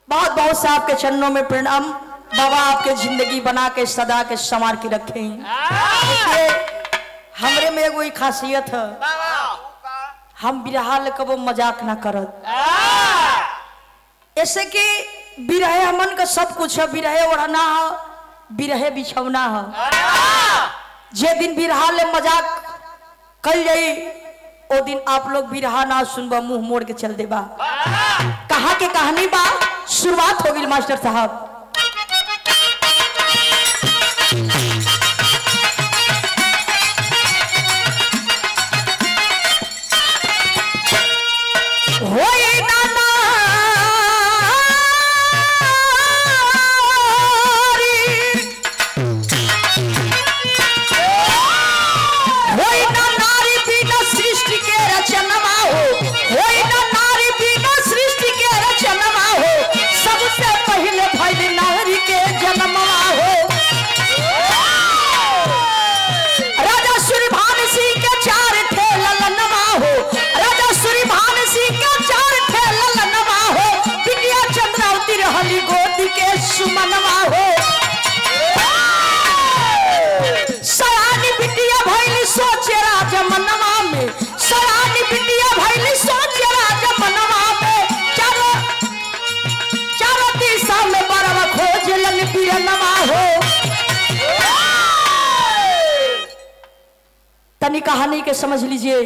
बहुत बहुत से आपके चरणों में प्रणाम बाबा आपके जिंदगी बना के सदा के संवार के रखे देखिए हमरे में एगो ई खासियत है हम बिरहा ले कबो मजाक ना करत ऐसे कि बिरहे हमन का सब कुछ है बिरहे ओढ़ना है बिरहे बिछौना है जे दिन बिरहा ले मजाक कल जाई ओ दिन आप लोग बिरहा ना सुनबा मुंह मोड़ के चल देबा कहा के कहानी बा शुरुआत हो गई मास्टर साहब होए ना नारी, होए ना नारी बिना सृष्टि के रचनमा हो होए ना नारी बिना सृष्टि के रचनमा हो सबसे पहले भइल नारी के जन्मवा हो राजा सूर्यभान सिंह के चार थे ललनवा हो राजा सूर्यभान सिंह के चार थे ललनवा हो बिटिया चंद्रावती रहली गोदी के सुमनवा हो सयानी बिटिया भैली सोचे राजा मनवा में सयानी बिटिया भैली सोचे राजा मनवा में चारों चारों दिशा में बरवा खोज लन बिरनवा हो तनी कहानी के समझ लीजिए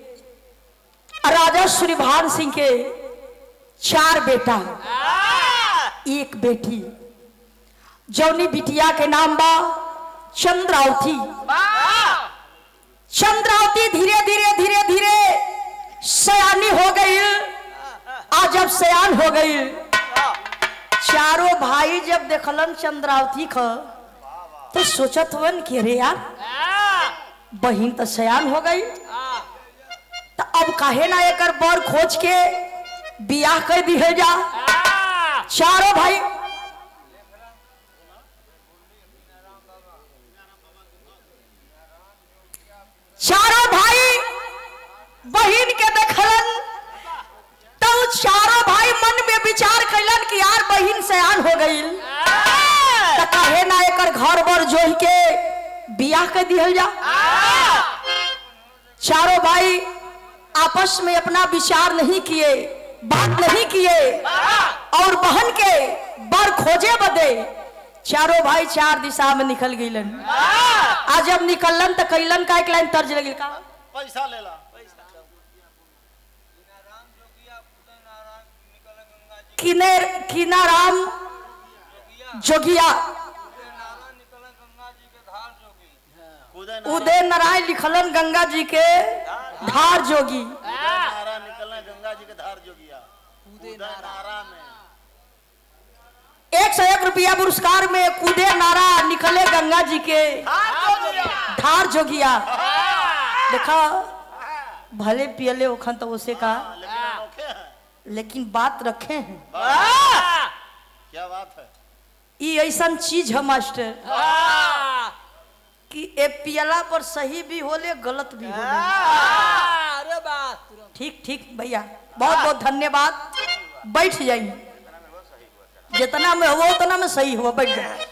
राजा सूर्यभान सिंह के चार बेटा एक बेटी जौनी बिटिया के नाम बा चंद्रावती चंद्रावती धीरे धीरे धीरे धीरे सयानी हो गई आज जब सयान हो गई चारों भाई जब देखलन चंद्रावती ख तो सोचत हुवन कि अरे यार बहिन तो सयान हो गई तो अब काहे ना एकर बर खोज के बियाह कर दी है जा चारों भाई चारों भाई बहिन के देखलन तो उ चारों भाई मन में विचार कैलन कि यार बहिन सयान हो गई तो काहे ना एकर घर बर जोह के बियाह कर दिहल जा चारों भाई आपस में अपना विचार नहीं किए बात नहीं किए और बहन के बर खोजे बदे चारों भाई चार दिशा में निकल गईलन आज जब निकलन तो कैलन का एक लाइन तर्ज लगिल का पैसा लेला किने किनाराम जोगिया कूदे उदय नारायण लिखलन गंगा जी के धार जोगी नारा निकलना गंगा जी के धार जोगिया कूदे नारा में एक सौ एक रुपया पुरस्कार में कूदे नारा निकले गंगा जी के धार जोगिया देखा भले पियले ओखन तो उसे का लेकिन अनोखे हैं लेकिन बात रखे हैं क्या बात है ये ऐसा चीज है मास्टर कि ए पियला पर सही भी होले गलत भी होले अरे बात ठीक ठीक भैया बहुत बहुत धन्यवाद बैठ जाइए जितना में हो उतना में सही हो बैठ जाए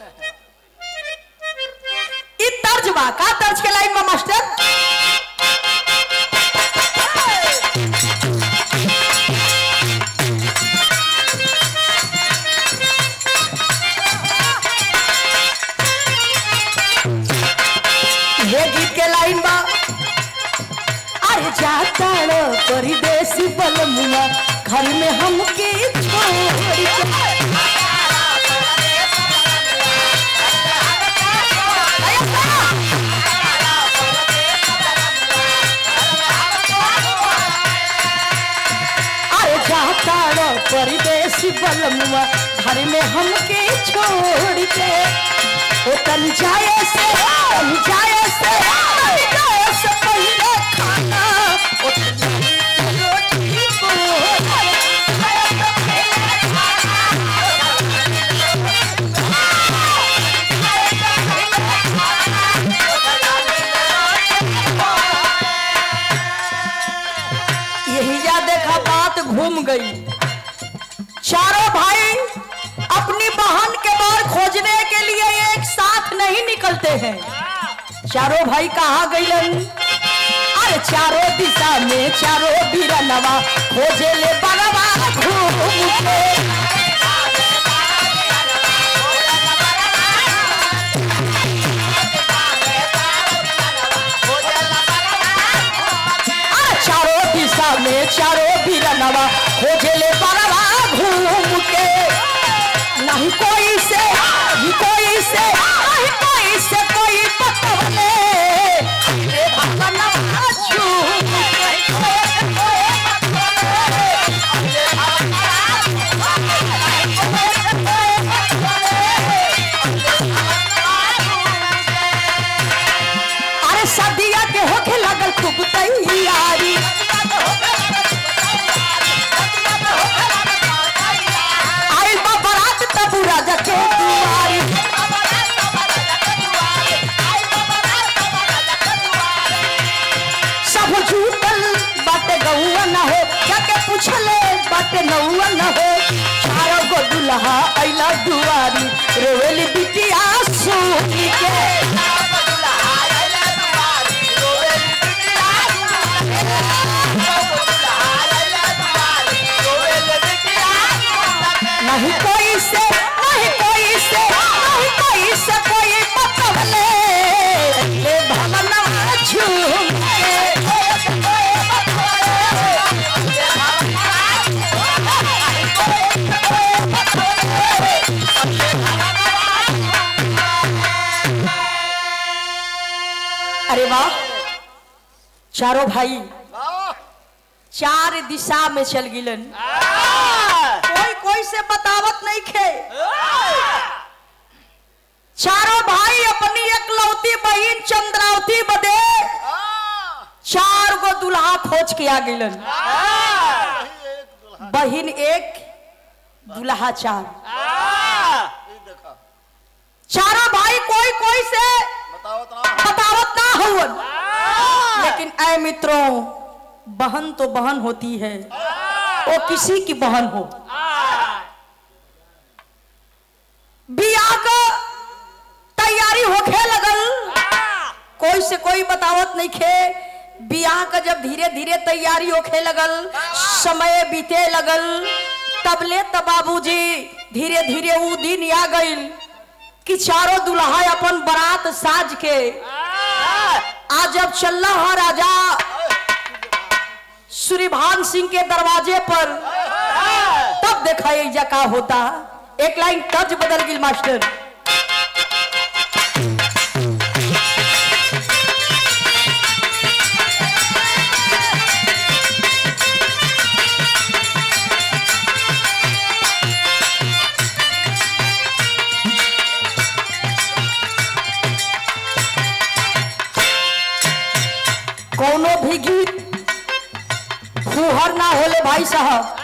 ई तर्ज बा का तर्ज के लाइन में मास्टर ये गीत के लाइन बा अरे जाता रो परदेसी बलमुआ घर में हमके छोड़ के अरे जाता रो परदेसी बलमुआ घर में हमके छोड़ के ओ तन जाए से तन जाए से तन जाए से पहले खाना ओ तन जाए से रोटी को यही जा देखा बात घूम गई चारों भाई चलते हैं चारों भाई कहाँ गईलन अरे चारों दिशा में चारों बिरनवा खोजे ले बगवा घूम के अरे चारों दिशा में चारों बिरनवा खोजे ले बगवा घूम के नहीं कोई से नहीं कोई से नहीं कोई से कोई पतवले रे भगवान झूम के अरे सदिया के होके लगल खूब तैयारी आई बा बारात तब राजा के दुआरी सब झूठल बाटे गौआ न हो जाके पूछले बाटे नौआ न हो चारो गो दुल्हा अइला दुआरी रोवेली बिटिया सुनी के नहीं कोई से नहीं कोई से नहीं कोई से कोई पतवले ले भवनवा झूम के अरे वाह चारों भाई चार दिशा में चल गिलन कोई कोई से बतावत नहीं खे चारों भाई अपनी एकलौती बहन चंद्रावती बदे चार गो दुल्हा खोज के आ गिलन बहन एक दुल्हा चार देखा चारों भाई कोई कोई से बताओ तना बतावत ना हुवन लेकिन ऐ मित्रों बहन तो बहन होती है वो किसी की बहन हो बियाह का तैयारी होखे लगल कोई से कोई बतावत नहीं खे बियाह का जब धीरे धीरे तैयारी होखे लगल समय बीते लगल तबले तब बाबूजी धीरे धीरे ऊ दिन आ गइल कि चारों दुल्हा अपन बारात साज के आज जब चल रहा राजा सूर्यभान सिंह के दरवाजे पर तब देखा ये का होता एक लाइन तर्ज बदल गई मास्टर कोनो भी गीत फूहर ना होले भाई साहब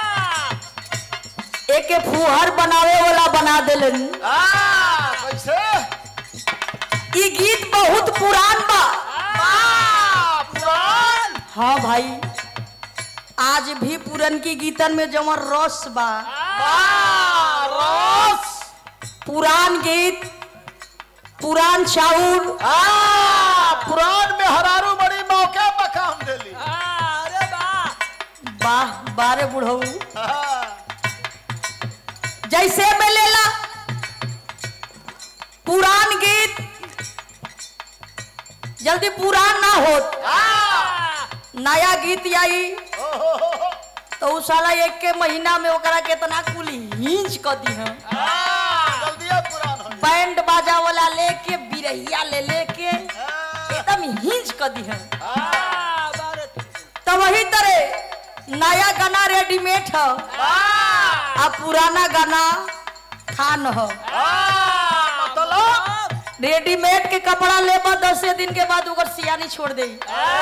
एके फूहर बनावे वाला बना देलन कैसे ई गीत बहुत पुरान बा पुरान हाँ भाई आज भी पुरन की गीतन में जमर रस बा रस पुरान गीत पुरान चाउर पुरान में हरारू बड़ी मौके पर काम देली अरे वाह वाह बारे बुढ़ऊ जैसे में लेला पुरान गीत जल्दी पुरान ना हो नया गीत आई तो उ साला एक के महीना में ओकरा केतना कुल हिंच क दी है जल्दी पुरान हो बैंड बाजा वाला लेके बिरहिया ले लेके एकदम हिंच क दी है तो वही तरह नया गाना रेडीमेड है आ पुराना गाना खान हो मतलब रेडीमेड के कपड़ा लेबा दसे दिन के बाद ओकर सियानी छोड़ दे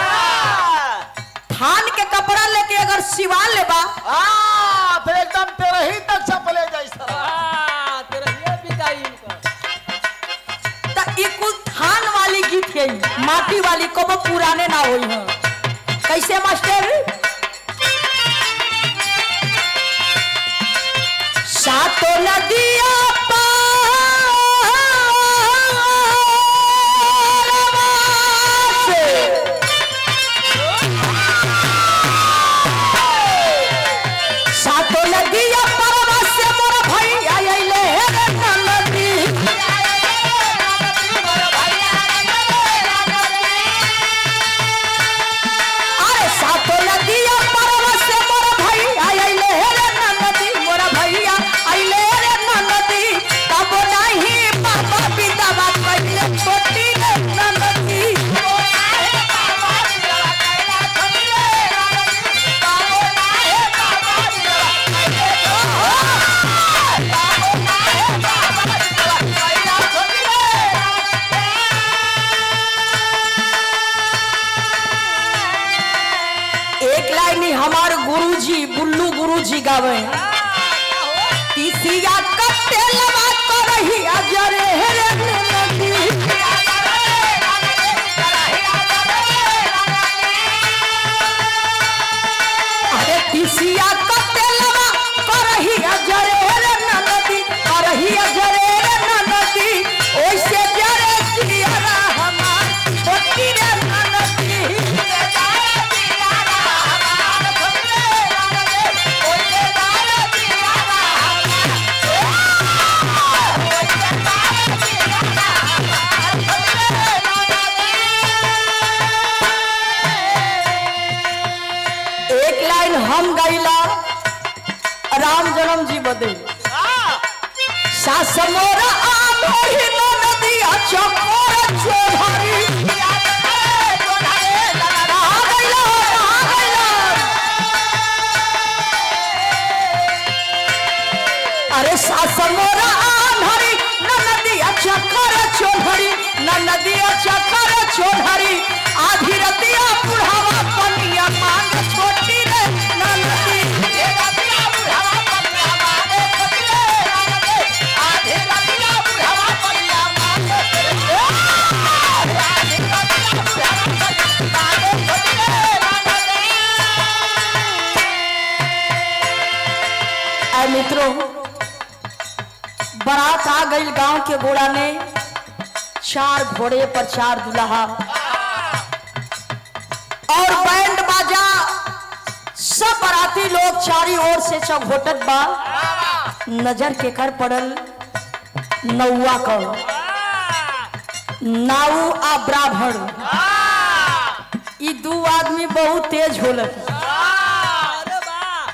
थान के कपड़ा लेके अगर सिवा लेबा आ, फिर एकदम तेरे ही तक चपले जैसा तेरा ये बिकाई इनका त ई कुल थान वाली गीत है माटी वाली को पुराने ना होई है कैसे मास्टर सातो नदिया पार गावे तीसिया कटे लवा करही अजरे रे नदी अरे तीसिया कटे लवा करही अजरे रे नदी करही अजरे रे नदी ओइसे जरे जियारा हमार छोटी रे नदी एक लाइन हम गईला राम जन्म जी बदे सास मोरा आम ही नदी चकोर चोधारी कहाँ गइला हो, कहाँ गइला? अरे सास मोरा आम हरी न नदी चकोर चोधरी न नदी चकोर चोधरी आधी रतिया बुढ़ावा पनिया मांग छोटी रे न नदी ऐ मित्रों बारात आ गई गांव के घोड़ा ने चार घोड़े पर चार दुल्हा और बैंड बाजा सब बाराती लोग चारी ओर से चौघोटत बा नजर के कर पड़ल नौवा का नाऊ आ ब्राह्मण ई दू आदमी बहुत तेज होलक अरे वाह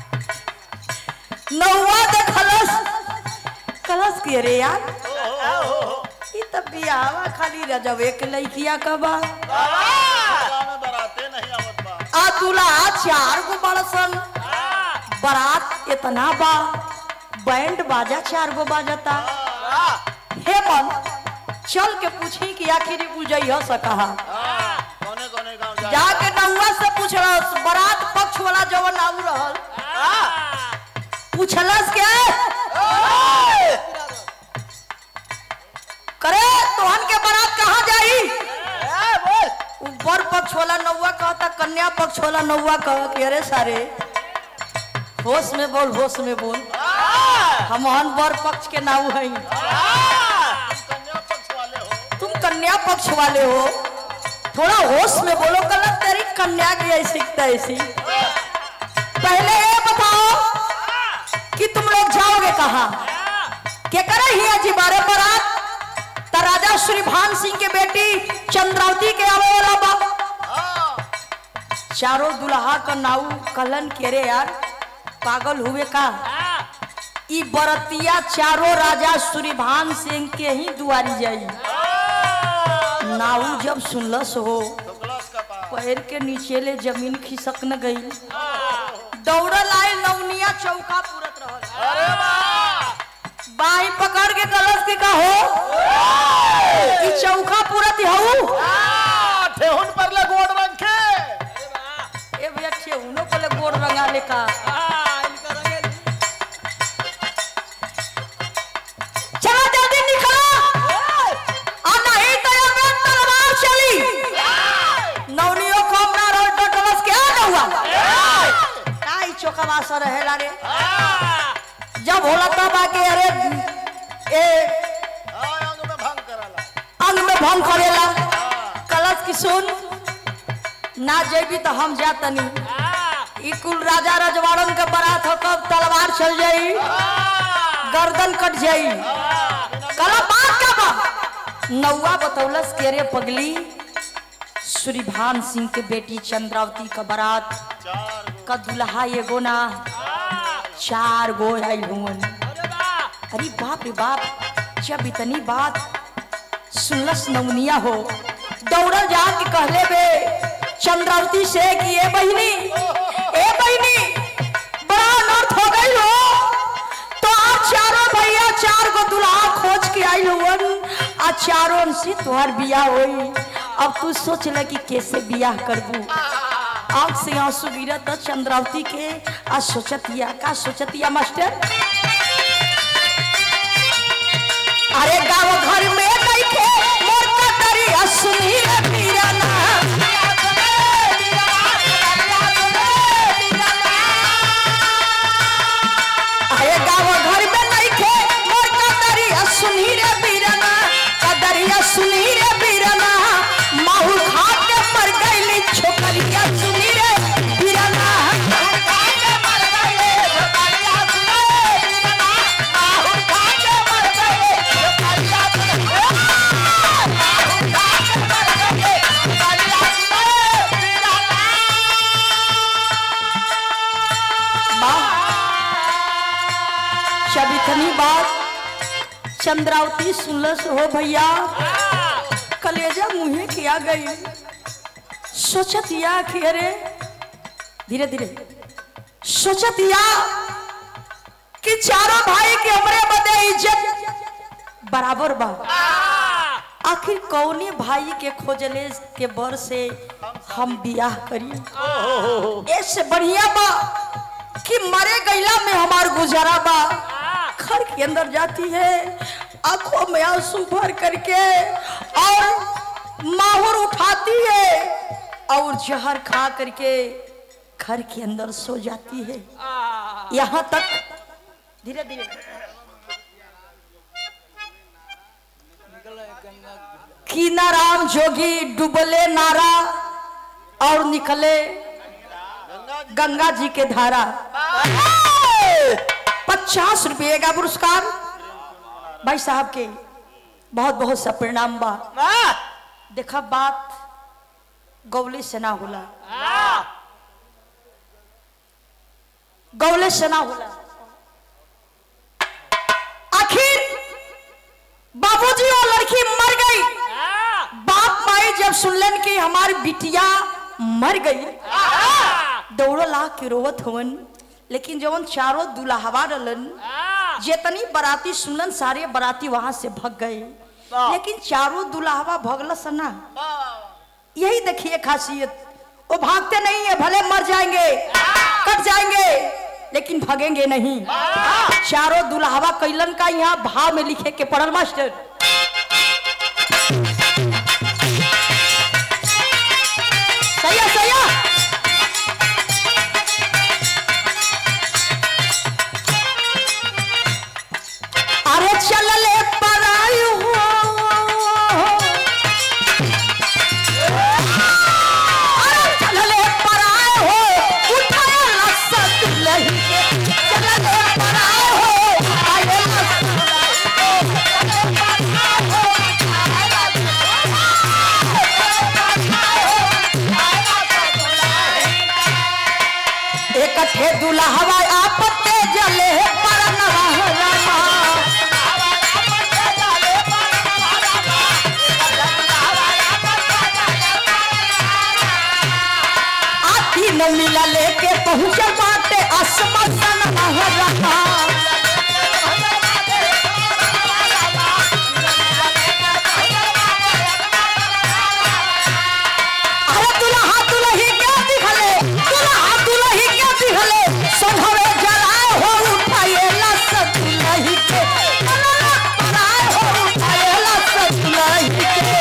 नौवा देखलस कलस के रे यार ई त बियावा खाली रजवे के लइकिया का बा गाँव में बराते नहीं आवत बा आ दूल्हा चार गो बड़सन बारात इतना बा बैंड बाजा चार गो बाजता हे मन चल के पूछी कि आखिर बुझैह सकहा कौने कौने गाँव जा जाके नौवा से पूछलस बारात पक्ष वाला जवन आऊ रहल पूछलस के करे तोहन के बारात कहाँ जाई ऊपर पक्ष वाला नौवा कहता कन्या पक्ष वाला नौवा कह के अरे सारे होश में बोल होश में बोल हम हन बर पक्ष के नाऊ हैं कन्या पक्ष वाले हो तुम कन्या पक्ष वाले हो थोड़ा होश में बोलो गलत तेरी कन्या की ऐसी तैसी पहले ये बताओ कि तुम लोग जाओगे कहा के करे ही अजी बारे बरात त राजा श्री भान सिंह के बेटी चंद्रावती के आवे वाला बा चारों दुल्हा का नाऊ कलन के रे यार पागल हुए का ई बरतिया चारों राजा सूर्यभान सिंह के ही दुआरी जाई नाऊ जब सुनलस हो तो क्लास का पास पैर के नीचे ले जमीन खिसक न गई दौड़ल आए नवनिया चौका पूरत रहल अरे वाह बाही पकड़ के कलश के का हो ई चौका पूरत हऊ आ, ठेहुन पर ले गोड़ रखे ए भैया ठेहुनो को ले गोड़ रंगा ले का चलो जल्दी निकलो आ नहीं तो ये में तलवार चली नवनियो को हमरा रोड डटलस के आ नहुआ काई चौकवा से रहेला रे जब होला तब आके अरे ए हाँ, अंग में भंग कराला अंग में भंग करेला कलश की सुन ना जेबी तो हम जातनी ई कुल राजा रजवाड़न के बारात हो कब तलवार चल जाई गर्दन कट जाई कला बात का बा नौवा बतौलस के रे पगली सूर्यभान सिंह के बेटी चंद्रावती का बारात चार गो का दुल्हा एगो ना चार गो आइल हुवन अरे बाप रे बाप जब इतनी बात सुनलस नवनिया हो दौड़ल जा के कहले बे चंद्रावती से कि ए बहिनी ए बहिनी बड़ा अनर्थ हो गई हो तो आप चारों भैया चार गो दुल्हा खोज के आई हुवन आ चारों से तुहार बियाह होई अब तू सोच ल कि कैसे बियाह करबू आंख से आंसू गिरत चंद्रावती के आ सोचतिया का सोचतिया मास्टर अरे गाँव घर में नइखे मोर कतरिया सुनी रे पीराना अरे गाँव घर में नइखे मोर कतरिया सुनी रे पीराना कदरिया सुनी रे पीराना माहू खा के मर गईली छोकरिया सुनी रे पीराना जब इतनी बात चंद्रावती सुनलस हो भैया कलेजा मुहे किया गई सोचत या कि अरे धीरे धीरे सोचत या कि चारों भाई के हमरे बदे इज्जत बराबर बा आखिर कौने भाई के खोजले के बर से हम बियाह करी ऐसे बढ़िया बा कि मरे गैला में हमार गुजारा बा घर के अंदर जाती है आंखों में आंसू भर करके और माहौर उठाती है और जहर खा करके घर के अंदर सो जाती है यहाँ तक धीरे धीरे कीना राम जोगी डुबले नारा और निकले गंगा जी के धारा पचास रुपये का पुरस्कार भाई साहब के बहुत बहुत सा परिणाम बा देखा बात गौले से ना होला गौले से ना होला आखिर बाबूजी और लड़की मर गई बाप माई जब सुनलन कि हमारी बिटिया मर गई दौड़ो ला के रोवत हवन लेकिन जवन चारों दुल्हवा रहलन जेतनी बराती सुनलन सारे बराती वहां से भग गए लेकिन चारों दुल्हवा भगल सना यही देखिए खासियत वो भागते नहीं है भले मर जाएंगे कट जाएंगे लेकिन भगेंगे नहीं चारों दुल्हवा कैलन का यहाँ भाव में लिखे के पढ़ल मास्टर सही है सही है अरे चल ले पराई हो अरे चल ले पराई हो उठाए लसत लही के चल ले पराई हो आए लसत एकठे दुल्हवा आपते जले पर नवा आती न मिला लेके पहुंचे बाटे असमसन महरमा अरे दुल्हा दुल्ही क्या दिखले दुल्हा दुल्ही क्या दिखले संघवे जलाए हो उठाए लस दुल्ही के पराए हो उठाए लस दुल्ही के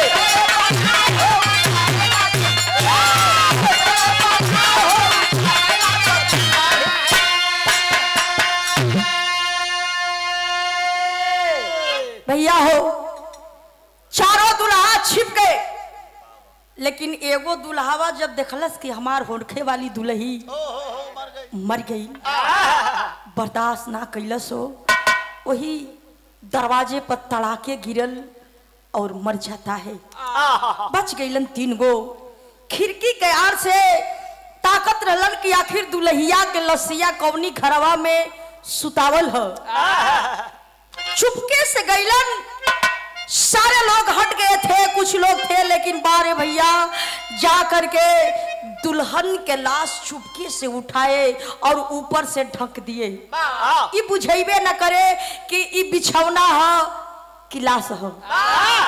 भैया हो चारों दुल्हा छिप गए लेकिन एगो दुल्हावा जब देखलस कि हमार होड़खे वाली दुल्ही मर गई बर्दाश्त ना कैलस हो वही दरवाजे पर तड़ाके गिरल और मर जाता है बच गईलन तीन गो खिड़की के आर से ताकत रहलन कि आखिर दुल्हिया के लसिया कौनी घरवा में सुतावल ह चुपके से गईलन सारे लोग हट गए थे कुछ लोग थे लेकिन बारे भैया जा करके दुल्हन के लाश चुपके से उठाए और ऊपर से ढक दिए ई बुझेबे न करे कि ई बिछौना ह कि लाश ह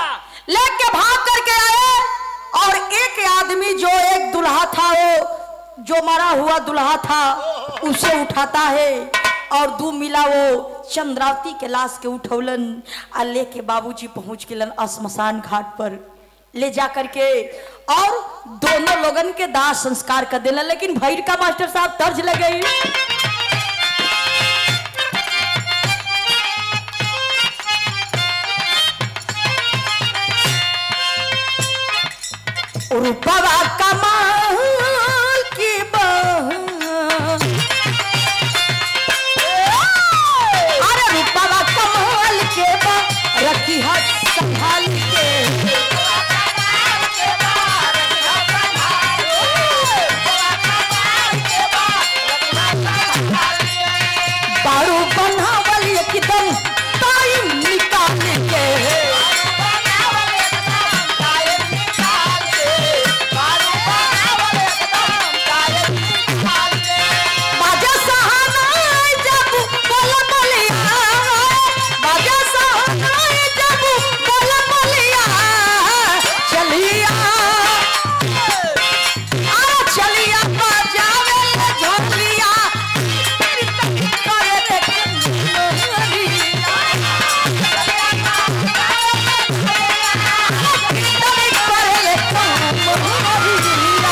लेके भाग करके आए और एक आदमी जो एक दुल्हा था वो जो मरा हुआ दुल्हा था उसे उठाता है और दू मिला वो चंद्रावती के लाश के उठौलन आ लेके बाबूजी पहुंच गेलन श्मशान घाट पर ले जा करके और दोनों लोगन के दाह संस्कार कर देलन लेकिन भैर का मास्टर साहब तर्ज लगे रूपवा कमाल की बह अरे रूपवा कमाल के बा रखी हाथ संभाल के बारू बनावल एकदम टाइम निकाल के बाजा सहानाय जब बोल बोलिया बाजा सहानाय जब बोल बोलिया चलिया आ चलिया बजावे ले झोलिया करे रे कंजरिया करे रे कंजरिया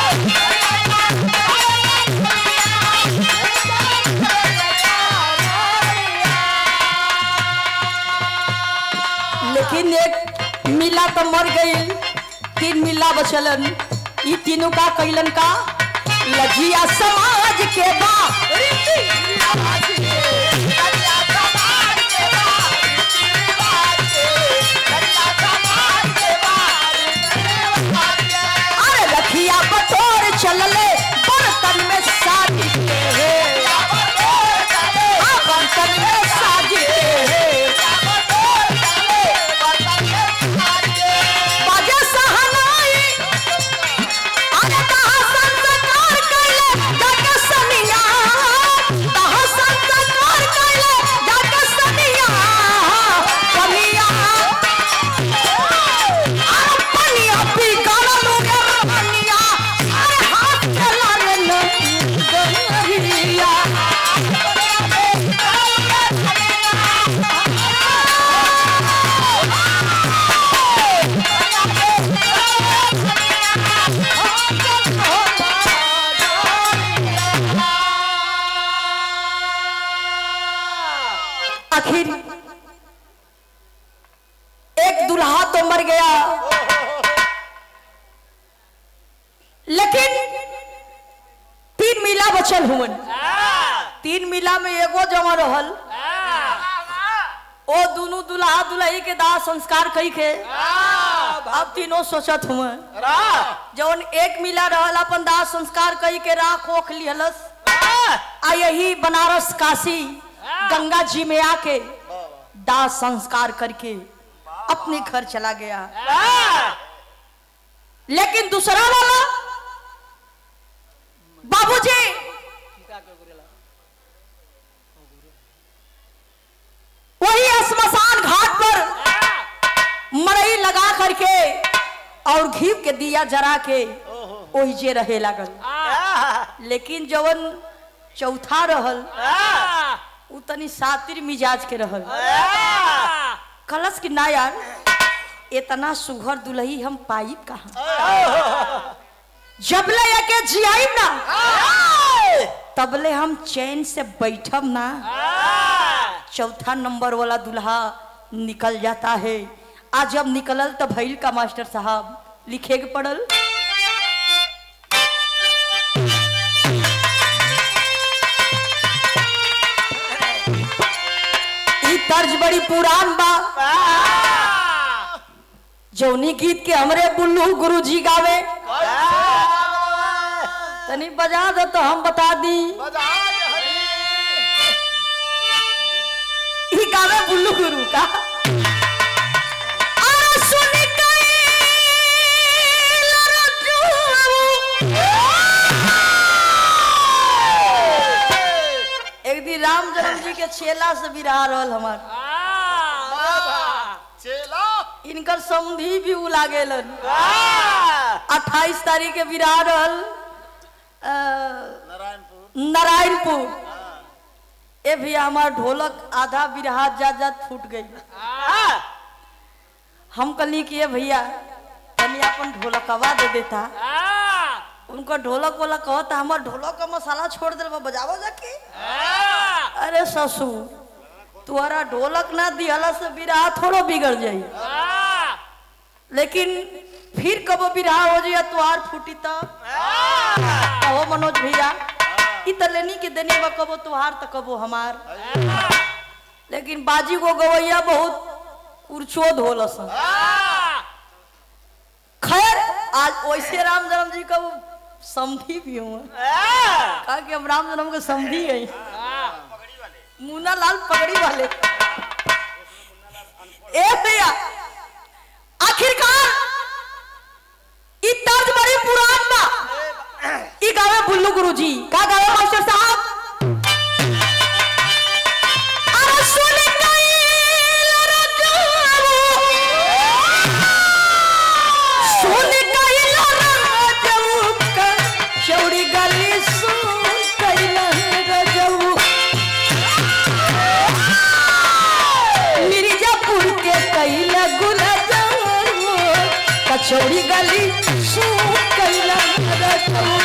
लेकिन एक मिला तो मर गई तीन मिला बचलन ई तीनों का कैलन का लजिया समाज के बा रीति रिवाज के। अरे रखिया बटोर चलले बर्तन में साज के हाँ, बर्तन में साज के बाजा सहनाई अरे कहा संस्कार कैले जाके सनिया कहा संस्कार कैले जाके सनिया कनिया अरे पनिया पी गलल गनिया अरे हाथ चला रे नरिया आखिर एक दुल्हा तो मर गया लेकिन तीन मिला बचल हुवन तीन मिला में एगो जमा रहल ओ दोनों दुल्हा दुल्ही के दाह संस्कार कई के अब तीनों सोचत हुए जौन एक मिला रहल अपन दाह संस्कार कई के राख ओख लिहलस आ यही बनारस काशी गंगा जी में आके दाह संस्कार करके अपने घर चला गया लेकिन दूसरा वाला बाबूजी वही श्मशान घाट पर मरई लगा करके और घी के दिया जरा के ओही जे रहे लागल लेकिन जवन चौथा रहल उ तनी सातिर मिजाज के रहल कलश की ना यार इतना सुघर दुलही हम पाइब कहा जबले के जियाइब ना तबले हम चैन से बैठब ना चौथा नंबर वाला दुल्हा निकल जाता है आज जब निकलल तो भैल का मास्टर साहब लिखे के पड़ल ई तर्ज बड़ी पुरान बा जौनी गीत के हमरे बुल्लू गुरु जी गावे तनी बजा दो तो हम बता दी ई गावे बुल्लू गुरु का आ सुन कैल एक दिन राम जन्म जी के छेला से बिरहा रहल हमार चेला इनकर समधी भी उला गेलन अट्ठाईस तारीख के बिरहा रहल अ, नारायणपुर नारायणपुर हाँ ए भैया हमार ढोलक आधा बिरहा जात जात फूट गई हम कहली कि ये भैया तनी अपन ढोलकवा दे देता उनका ढोलक वाला कहता हमार ढोलक का मसाला छोड़ दे बजावो जाके अरे ससुर तुम्हारा ढोलक ना दिहला से बिरहा थोड़ो बिगड़ जाई लेकिन फिर कबो बिरहा हो जाए तुहार फूटी तब कहो मनोज भैया इ त लेनी के देने बा कबो तुहार त कबो हमार लेकिन बाजी को गवैया बहुत उर्चोद होलस खैर आज वैसे राम जन्म जी का वो समधी भी हूँ कहा कि हम राम जन्म के समधी है मुन्ना लाल पगड़ी वाले ए भैया आखिरकार इ तर्ज बड़ी पुरान बा इ गावे बुल्लू गुरुजी का गावे मास्टर साहब अरे सुन गईल रजाऊ सुन गईल रजाऊ का चौड़ी गली सुन गईल रजाऊ मिर्जापुर के कैला गुलाजाऊ कचौड़ी गली सुन कैला रजाऊ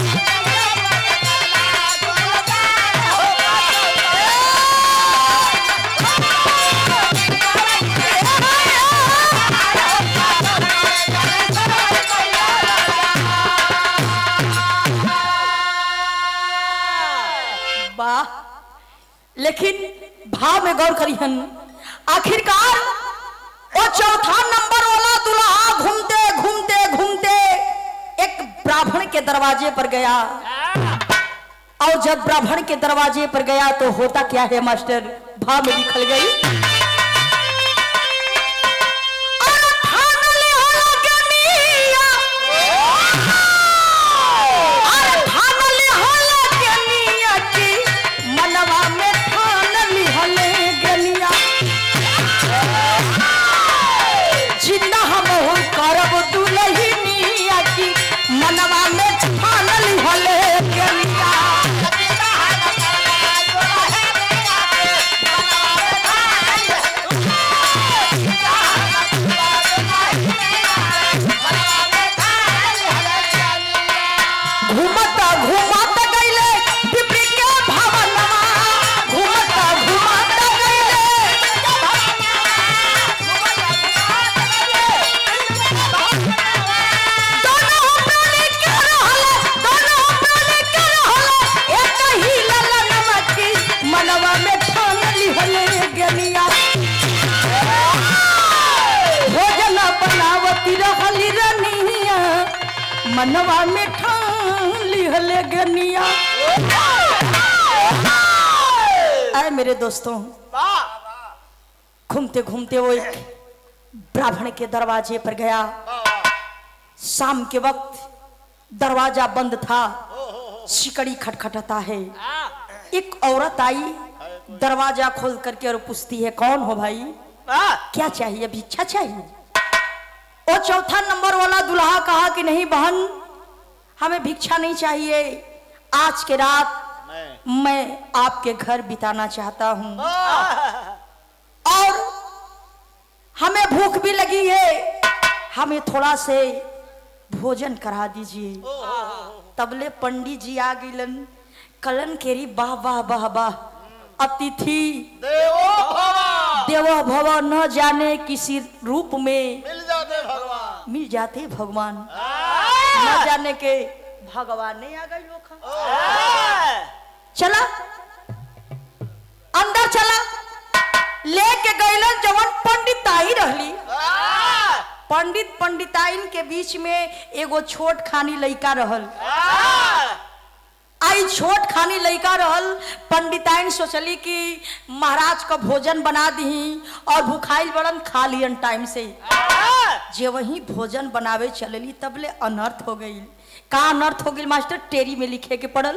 वाह लेकिन भाव में गौर करिहन आखिरकार वो चौथा नंबर वाला दुल्हा घूमते घूमते घूमते एक ब्राह्मण के दरवाजे पर गया और जब ब्राह्मण के दरवाजे पर गया तो होता क्या है मास्टर भाव में लिखल गई "अरे ठान लिहल गनिया, अरे ठान लिहल गनिया की, मनवा में ठान लिहल गनिया। जिंदा हम हो करब दुलहिनिया की, मनवा में ठान लिहल गनिया। घूमता घूमता गईले पिपरी के भवनमा घूमता घूमता गईले दोनों प्राणी के रहले दोनों प्राणी के रहले एक ही ललनमा की मनवा में ठान लिहले गनिया भोजन बनावती रहली रनिया मनवा में ठान लिहले गनिया आए मेरे दोस्तों घूमते घूमते वो एक ब्राह्मण के दरवाजे पर गया शाम के वक्त दरवाजा बंद था शिकड़ी खटखटाता है एक औरत आई दरवाजा खोल करके और पूछती है कौन हो भाई क्या चाहिए भिक्षा चाहिए वो चौथा नंबर वाला दुल्हा कहा कि नहीं बहन हमें भिक्षा नहीं चाहिए आज के रात मैं मैं आपके घर बिताना चाहता हूँ और हमें भूख भी लगी है हमें थोड़ा से भोजन करा दीजिए तबले पंडित जी आ गईलन कलन केरी वाह वाह वाह वाह अतिथि देवो भवा देव भव न जाने किसी रूप में मिल जाते भगवान मिल जाते भगवान न जाने के भगवान ने आ गई लोग चला अंदर चला लेके गईलन जवन पंडिताई रहली पंडित पंडिताइन के बीच में एगो छोट खानी लइका रहल आई छोट खानी लइका रहल पंडिताइन सोचली कि महाराज का भोजन बना दी और भूखाइल बड़न खा लियन टाइम से जे वही भोजन बनावे चलली तबले अनर्थ हो गई का अनर्थ हो गई मास्टर टेरी में लिखे के पड़ल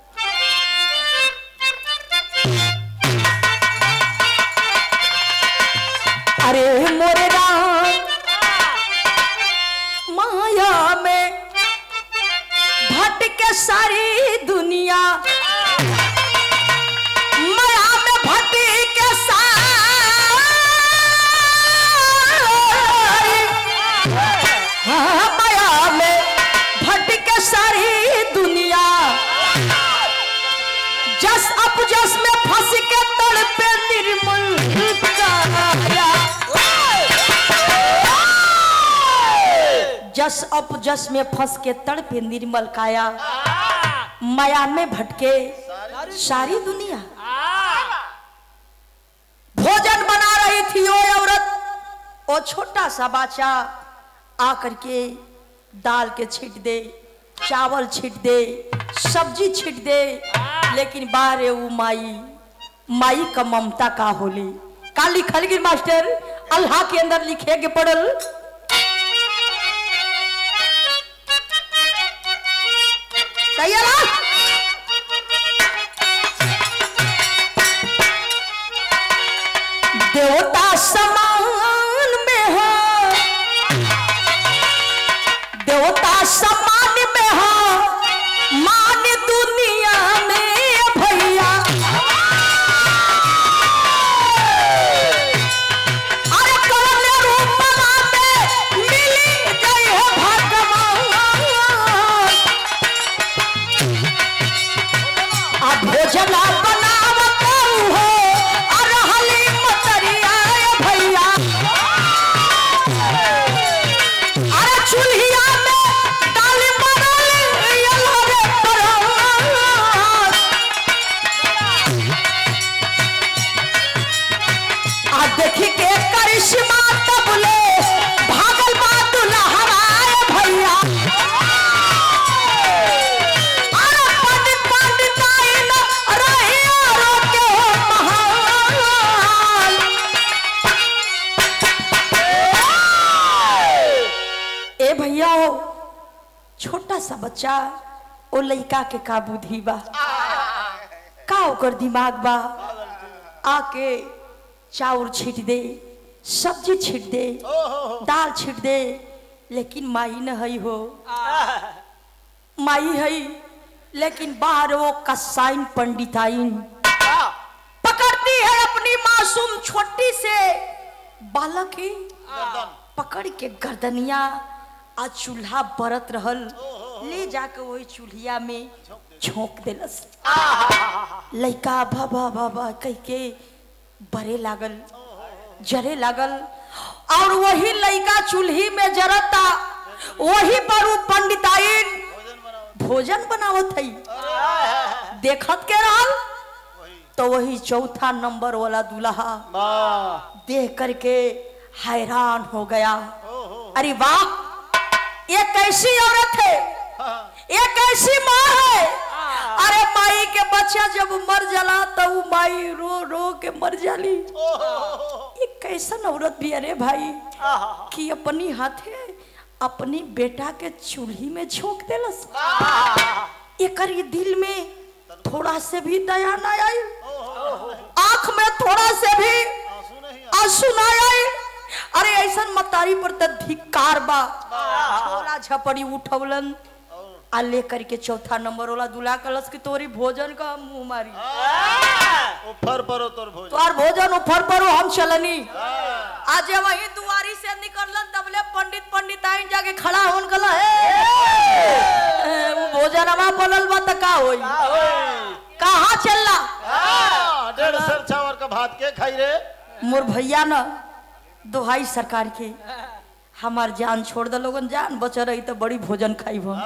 अरे मोरे राम माया में भटके सारी दुनिया माया में भटी के सारी हाँ, माया में भटी के सारी दुनिया जस अप जस में फंस के तड़पे निर्मल काया जस अप जस में फंस के तड़पे निर्मल काया माया में भटके सारी दुनिया भोजन बना रही थी वो औरत वो छोटा सा बच्चा आकर के दाल के छीट दे चावल छीट दे सब्जी छीट दे लेकिन बारे वो माई माई का ममता का होली का लिखल गिर मास्टर अल्लाह के अंदर लिखे के पड़ल सही है ना देवता समान में हो देवता समान में हो मान दुनिया में भैया अरे कौन रूप में मिली गई हो भगवान आ भोजन बनावत हो और हली मतरिया भैया अरे चूल्हिया में दाल बनल यलो रे परात आ देखी के करिश्मा तबले भागल बा दुल्हराए भैया अरे पंडित पंडित आइन रहिया रोके हो महान ए भैया हो छोटा सा बच्चा ओ लइका के का बुद्धि बा का ओकर दिमाग बा आके चाउर छीट दे सब्जी छीट दे दाल छीट दे लेकिन माई न हई हो माई हई लेकिन बाहर वो कसाइन पंडिताइन पकड़ती है अपनी मासूम छोटी से बालक ही पकड़ के गर्दनिया आ चूल्हा बरत रहल ले जाके वही चूल्हिया में झोंक देलस लइका भा भा भा कह के बरे लागल जरे लागल और वही लइका चूल्ही में जरता वही पर उ पंडिताइन भोजन बनावत हई देखत के रहल तो वही चौथा नंबर वाला दूल्हा देख करके हैरान हो गया अरे वाह ये कैसी औरत है ये कैसी माँ है अरे माई के बच्चा जब मर जाला तो वो माई रो रो के मर जाली ये कैसन औरत भी अरे भाई कि अपनी हाथे अपनी बेटा के चूल्ही में झोंक देलस एकर ये दिल में थोड़ा से भी दया ना आई आंख में थोड़ा से भी आंसू ना आई अरे ऐसन मतारी पर त धिक्कार बा छोला झपड़ी उठवलन आ लेकर के चौथा नंबर वाला दूल्हा कलश की तोरी भोजन का मुंह मारी ऊपर परो तोर भोजन तोर भोजन उफर परो हम चलनी आज वही दुआरी से निकललन तबले पंडित पंडित आइन जाके खड़ा होन कला हे वो भोजन हवा बनल बा त का होई कहाँ चलला हाँ, डेढ़ सर चावल का भात के खाई रे मोर भैया न दोहाई सरकार के हमार जान छोड़ दे लोगन जान बच रही तो बड़ी भोजन खाई हम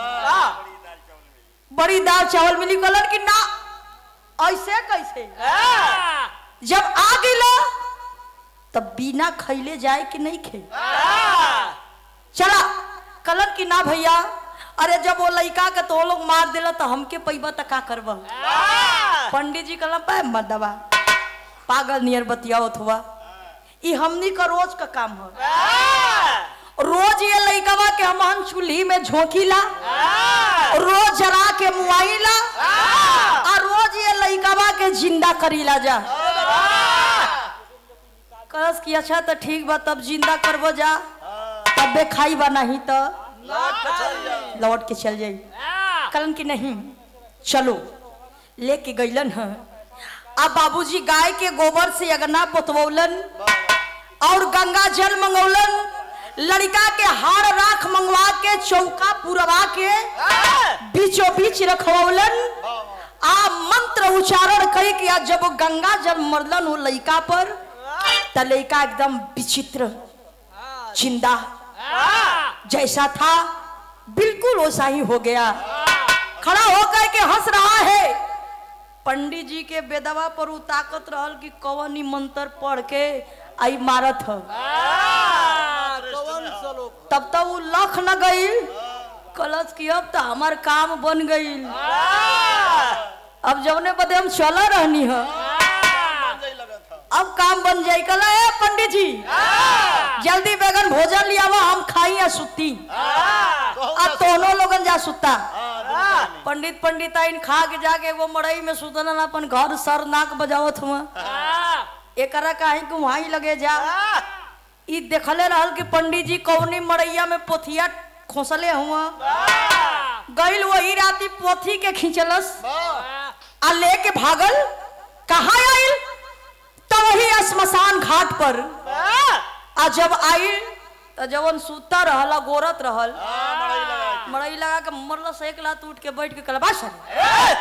बड़ी दाल चावल मिली कलर की ना ऐसे कैसे जब आ गिला तब बिना खैले जाए कि नहीं खे चला कलर की ना भैया अरे जब वो लड़का के तो लोग मार दिला तो हमके पैबा तो का करब पंडित जी कहला पाए मत दबा पागल नियर बतियावत हुआ ई हमनी का रोज का काम है रोज ये लइकवा के हम चूल्ही में झोंकीला रोज जरा के मुआईला और रोज ये लइकवा के जिंदा करीला जा कस की अच्छा तो ठीक बा तब जिंदा करबो जा तबे खाई बा नहीं तो लौट के चल जाई कलन की नहीं चलो लेके गईलन ह अब बाबूजी गाय के गोबर से अगना पोतवौलन और गंगा जल मंगौलन लड़का के हार राख मंगवा के चौका पुरवा के बीचों बीच रखवौलन आ मंत्र उच्चारण करी कि आज जब गंगा जल मरलन वो लड़का पर त लड़का एकदम विचित्र जिंदा जैसा था बिल्कुल वैसा ही हो गया खड़ा होकर के हंस रहा है पंडित जी के बेदवा पर उ ताकत रहल कि कवन ही मंत्र पढ़ के आई मारत ह कौन सा लोग तब तो वो लख न गई कलश की अब तो हमार काम बन गई अब जौने बदे हम चल रहनी है जाई लगा था अब काम बन जाई कल ए पंडित जी जल्दी बैगन भोजन लिया हम खाई या सुती कहूँ अब दोनों लोगन जा सुता हाँ दुनिया पंडित पंडित आइन खा के जाके वो मड़ई में सुतलन अपन घर सर नाक बजावत हुआ एकरा काहे कि वहां लगे जा ई देखले रहल कि पंडित जी कौनी मड़ैया में पोथिया खोसले हुआ गइल वही राती पोथी के खींचलस आ लेके भागल कहा आइल तो वही श्मशान घाट पर आ जब आइल तो जवन सुता रहल गोरत रहल हाँ मड़ाई लगा के। मड़ई लगा के मरल से एक लात उठ के बैठ के कलबा सर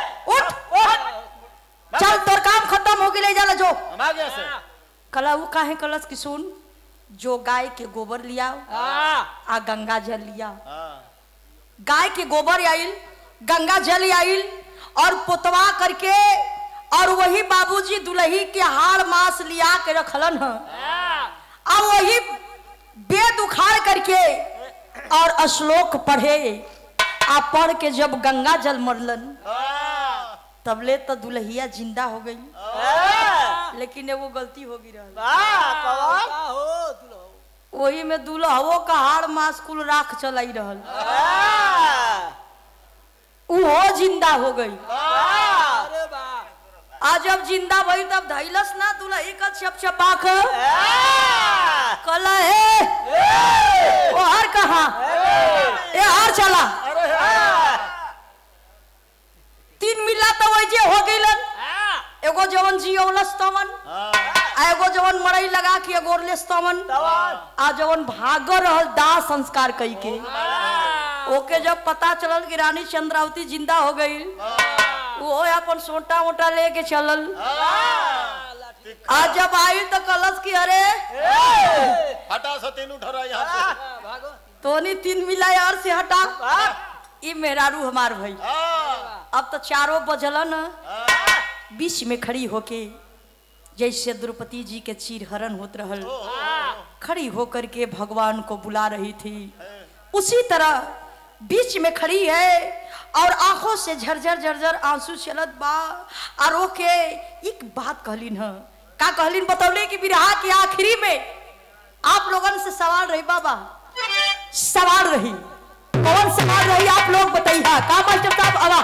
उठ चल तोर काम खत्म हो गई जाला जो हम आ गया से कला वो काहे कलस की सुन जो गाय के गोबर लिया आ गंगा जल लिया हाँ गाय के गोबर आइल गंगा जल आइल और पोतवा करके और वही बाबूजी दुल्ही के हार मास लिया के रखलन ह और वही वेद उखाड़ करके और श्लोक पढ़े आ पढ़ के जब गंगा जल मरलन हाँ तबले तो दुल्हिया जिंदा हो गई लेकिन एगो गलती हो गई रहल हो दुल्हो वही में दुल्हवो का हार मास कुल राख चलाई रहल उहो जिंदा हो गई अरे वाह आ जब जिंदा भई तब धैलस ना दुल्ही का छप छपाक कल हे ओ हार कहा ए हार चला तीन मिला तो वही जे हो गईलन एगो जवन जियौलस तवन हाँ आ एगो जवन मड़ई लगा के एगोरलेस तवन आ जवन भाग रहल दाह संस्कार कई के ओके जब पता चलल कि रानी चंद्रावती जिंदा हो गई वो अपन सोटा मोटा लेके चलल आज जब आई तो कलश की अरे हटा सतीन उठा यहाँ से भागो तोनी तीन मिला यार से हटा ई मेहरारू हमार भाई हाँ अब तो चारों बजलन हाँ बीच में खड़ी होके जैसे द्रौपदी जी के चीरहरण होत रहल खड़ी होकर के भगवान को बुला रही थी उसी तरह बीच में खड़ी है और आंखों से झरझर झरझर आंसू चलत बा और ओके एक बात कहलिन ह का कहलिन बतौले कि विरहा के आखिरी में आप लोगन से सवाल रही बाबा सवाल रही कौन सवाल रही आप लोग बताइए का मास्टर साहब आवा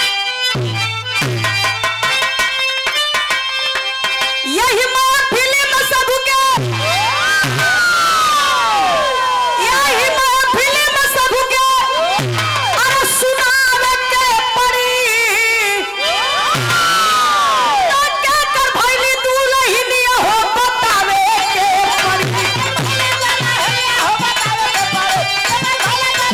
यही महफिल में सबके यही महफिल में सबके अरे सुनावे के पड़ी तो क्या कर भइली दुलहिनिया हो बतावे के पड़ी हो बतावे के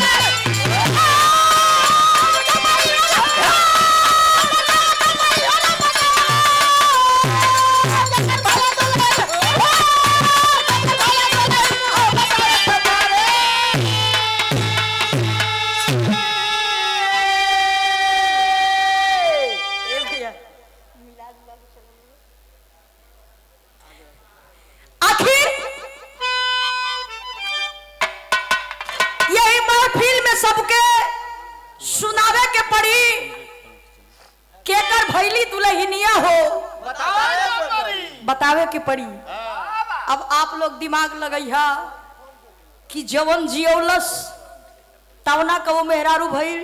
ए भैया आखिर यही महफिल में सबके सुनावे के पड़ी केकर भैली दुल्हनिया हो बतावे के पड़ी अब आप लोग दिमाग लगैहा कि जवन जियौलस तवना कबो मेहरारू भइल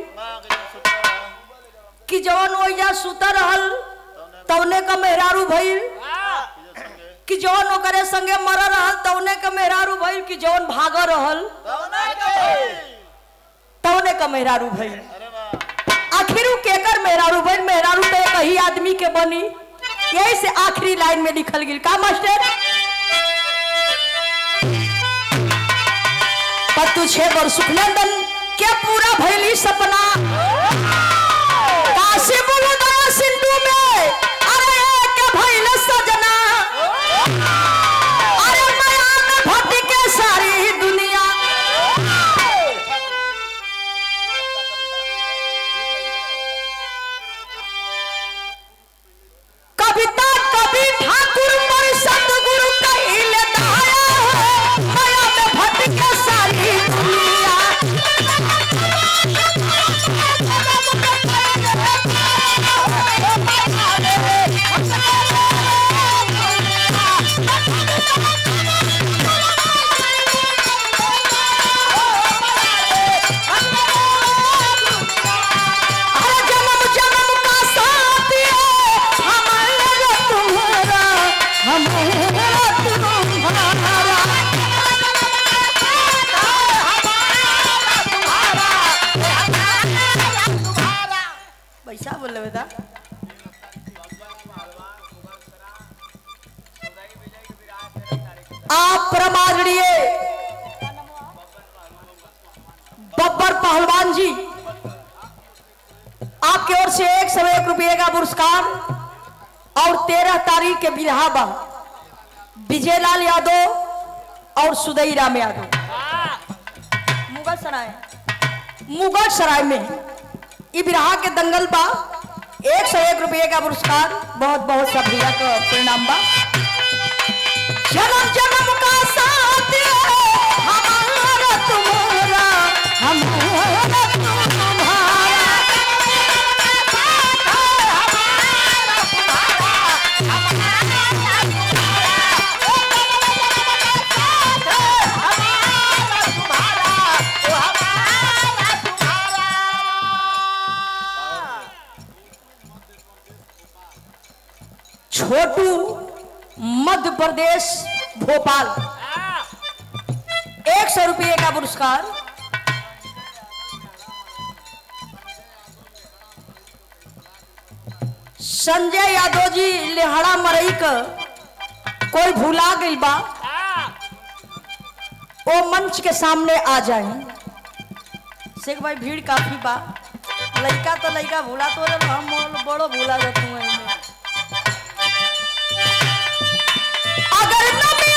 कि जवन ओइजा सुता रहल तवने का मेहरारू भइल कि जवन ओकरे संगे मर रहल तवने का मेहरारू भइल कि जवन भाग रहल तवने का मेहरारू भइल अरे वाह आ आखिर उ केकर मेहरारू बन मेहरारू तो एक ही आदमी के बनी यही से आखिरी लाइन में लिखल गिल का मास्टर पत्तू छे बर सुखनंदन के पूरा भैली सपना काशी बोलो दया सिंधु में अरे के भैल सजना अरे माया में भटके सारी दुनिया कविता कवि ठाकुर पर सतगुरु कहिले दया है माया में भटके सारी दुनिया अरे जन्म जन्म का साथ है हमारा तुम्हारा हमारा तुम्हारा पैसा बोल बेटा आप प्रमाणीय बब्बर पहलवान जी आपकी ओर से एक सौ एक रुपये का पुरस्कार और तेरह तारीख के बिरहाबा विजयलाल यादव और सुदई राम यादव मुगल सराय मुगल सराय में ई बिरहा के दंगल बा एक सौ एक रुपये का पुरस्कार बहुत बहुत सब भैया का परिणाम बा जन्म जन्म का साथ है हमारा तुम्हारा हमारा तुम्हारा छोटू मध्य प्रदेश भोपाल एक सौ रुपये का पुरस्कार संजय यादव जी लेहड़ा मरई का कोई भूला गई बा वो मंच के सामने आ जाए शेख भाई भीड़ काफी बा लड़का तो लड़का भूला तो रे हम बड़ो भूला जाते हैं अगर न